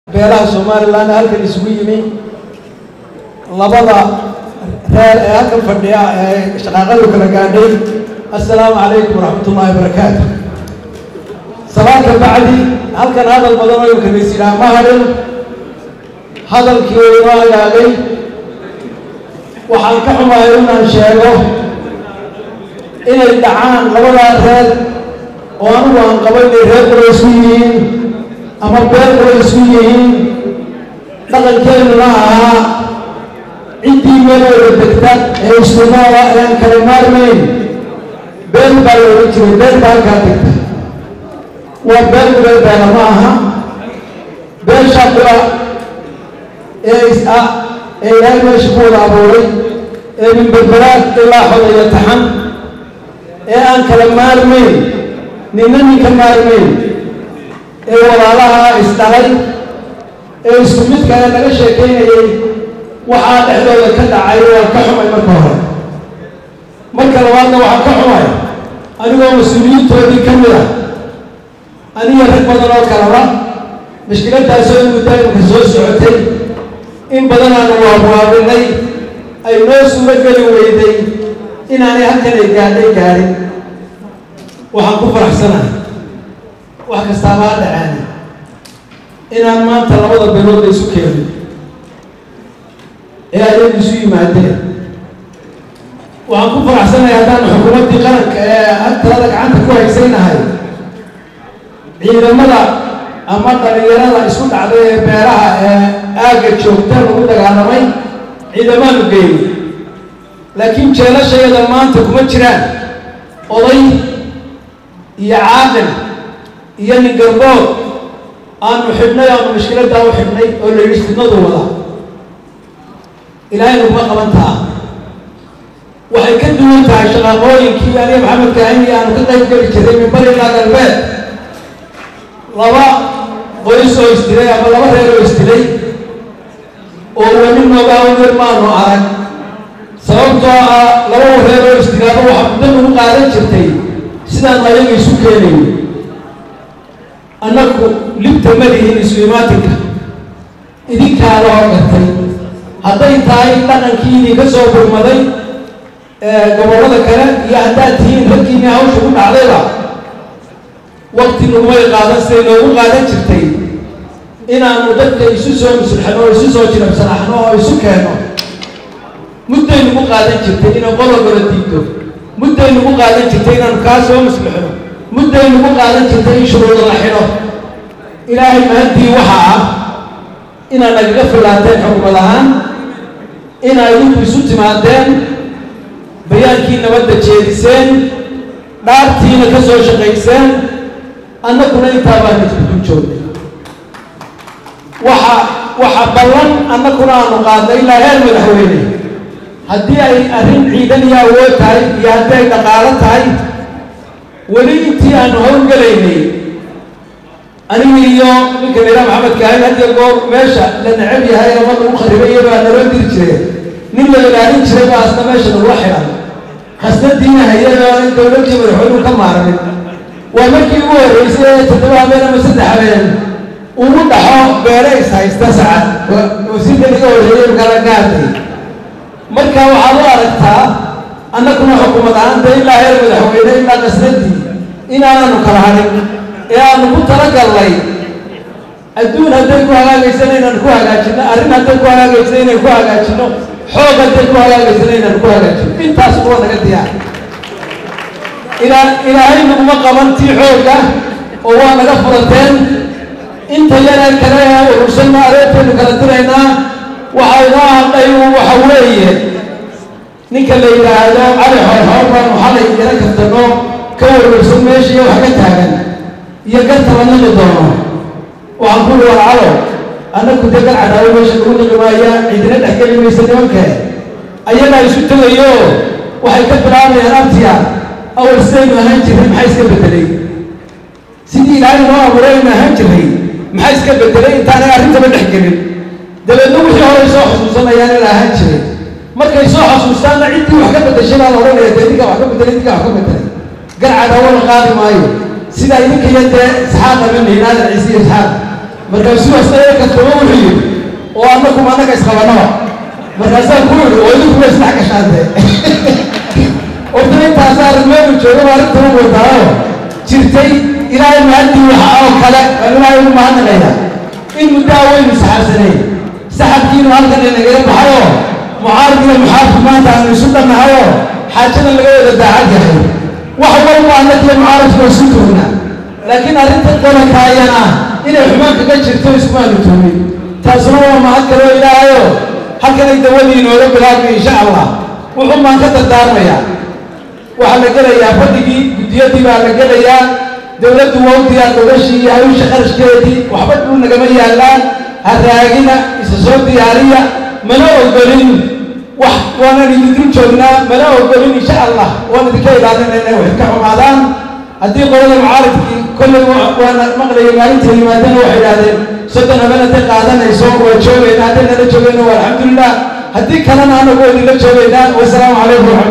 beelaha somalilan halkan isugu yimi labada reer ee halkan fadhiya ee shaqaaqadu kala gaadhay assalaamu calaykum waraxmat ullaahi barakaatu salaanka bacdi halkan hadal badan oo imkanays yidhaha ma hadhin hadalkii oo inoo agaagay waxaan ka xumahay inaan sheego inay dhacaan labadaa reer oo anigu aan qaba inay reer kula isku yihiin ama beel kula isku yihiin dhaqankeennuna ahaa ciddii meel wada degta ee iskunooda ee aan kala maarmayn beel baa la odhan jiray beel baa halkaa degta waa beel kula beela ma aha beeshaa kula ee is ah ee ilaahay meesha ku wada abuuray ee min berberaad ilaa xodaya taxan ee aan kala maarmayn ninna ninka maarmayn ee walaalaha isdhalay ee isku midka ee laga sheekaynayay waxaa dhexdooda ka dhacay waa ka xumay marka hore marka labaadna waxaa ka xumay anigoo mas-uuliyiintoodii ka mid ah aniga rag badan oo kalaba mashkiladdaasoo in muddaimka soo socotay in badan aanu waabwaabinay ay noo suuro geli weyday inaanay halkan ay gaadhay gaadhin waxaan ku faraxsanahay wax kastaaba ha dhacaani inaan maanta labada beelood la isu keenin ee ayagu isu yimaadeen waxaan ku faraxsanahay haddaan xukuumaddii qaranka ee talada gacanta ku haysaynahay ciidamada ama dhalinyarada isku dhacday ee beeraha ee aagga joogta lagu dagaalamay ciidamaanu geeyey laakiin jeelashayada maanta kuma jiraan oday iyo caaqil iyo nin garbood aanu xidhnay aanu mashkiladdaa u xidhnay oo la yidhi fidnadu wada ilaahay naguma qabantaa waxay ka duwan tahay shaqaaqooyinkii aniga maxamed kaahini aanu ka qayb geli jiray min bari ilaa galbeed laba qoys oo isdilay ama laba reer oo isdilay oo weli noogaa weer maanu arag sababtoo ah laba reer oo isdilaaba waxa muddo nagu qaadan jirtay sidaan ayaga isu keenayn annagu libta ma lihin isu imaatinka idinkaa la horgartay hadday tahay dhaqankii idinka soo burmaday gobollada kale iyo haddaad tihiin raggiinii hawsha ku dhacdayba wakti nagumay qaadan siday noogu qaadan jirtay inaanu dadka isu soo musulxano oo isu soo jirabsanaxno oo isu keenno mudday nagu qaadan jirtay inaan qodobala diidto mudday nagu qaadan jirtay inaanu kaa soo muslixno mudday nagu qaadan jirtay in shuruuda la xidho ilaahay mahantii waxa ah inaad nagaga filaateen xukumad ahaan inaa idinku isu timaadeen bayaankii nabadda jeediseen dhaartiina ka soo shaqayseen annaguna intaa baan iskudu joognay waxa waxa ballan annaguna aanu qaadnay ilaa heer madaxweyne haddii ay arrin ciidan iyo awood tahay iyo haddii ay dhaqaalo tahay weli intii aanu howlgelaynay aniga iyo ninka layidhaha maxamed kaahin hadiyo goor meesha la necab yahay ama lagu kharibay baa naloo diri jire nin la ilaalin jiray baa asna meesha nagula xidhan hasnadiina hayadoo in dowladii madaxweynuhu ka maarmin waa markii ugu horreysay ee toddoba habeen ama saddex habeen ugu dhaxo beele is haysta sacad wasiirka iga horreeyay kala gaartay marka waxaad u aragtaa annaguna xukuumad ahaanta ilaa heer madaxweyne ilaa qasnadii inaanaanu kala hadhin ee aanu ku talagallay adduun hadday ku hagaagaysana inaan ku hagaajino arrin hadday ku hagaagaysa inaan ku hagaajino xoog hadday ku hagaagaysana inaan ku hagaajino intaas kuwa naga diyaar ilaa ilaahay naguma qaban tii xoogga oo waa naga furateen inta yaree kale ee urursanna areertaynu kala diraynaa waxaa inoo hadhay waxa weeye ninka la yidhaahdo cali xorxoor baanu xalay yaro kaftano ka warwarsan meesha iyo wax ka taagan iyo gartaba naqi doono waxaan ku war calo annagu dee gar cadaawo meesha lagu naqi maaya cidina dhexgeli maysa nimanke ayagaa isu tegayo waxay ka bilaabayaan abtiya awal sidaynu ahaan jirray maxaa iska bedelay sidii ilaahay noo abuuray aynu ahaan jirray maxaa iska bedelay intaanay arrintaba dhexgelin dabeedna wixii horey soo xusuusanayaan in ahaan jiray markay soo xasuustaanna ciddii wax ka bedeshay baa la odhanaya dee ninkaa wax ka bedelay ninkaa wax ka bedelay gar cadaawo la qaadi maayo sidaa idinka iyo dee isxaaq ama nihinaadan ciise iyo isxaaq markaasuu asnaga kataba wuxuu yidhi oo annakuma annaga isqabanaba markaasaan ku yidhi oo idinkuma isdhex gashaantee horta intaasa arrimeenu jooga baa arrinta u wadaayo jirtay ilaahay mahadii waxa oo kale aan ilaahay ugu mahadnaqaya in muddaa waynu saxaabsanay saxabkiinu halkan inagaga baxayoo mucaarad iyo muxaafid maanta aanu isu dhannahayoo xaajadan laga wada daacad yahay wax walba annagiyo mucaaradku isu tuugnaa laakiin arrinta qolanka ayana inay xumaan kaga jirto iskumaanu tuugin taasuna waa mahad kaloo ilaahayo halkanay dawadii inooga bilaabmay insha allah wuxuu baan ka dardaarmayaa waxaa la gelayaa fadhigii guddiyadii baa la gelayaa dowladdu waa u diyaar gogashii iyo hawsha qarashkeedii waxba dhul nagama yaallaan ha raagina isa soo diyaariya mana ogolin wax waanan idinku joognaa mana ogolin insha allah waan idinka ilaalinayna inay wax ka xumaadaan haddii qolada mucaaradkii kolley waana maqlayay maalinta yimaadana waxay idhahdeen soddon habeen hadday qaadanayso waa joogayna hadday nala joogayna waa alxamdulilah haddii kalena anagu waa idinla joogaynaa wasalaamu calaykum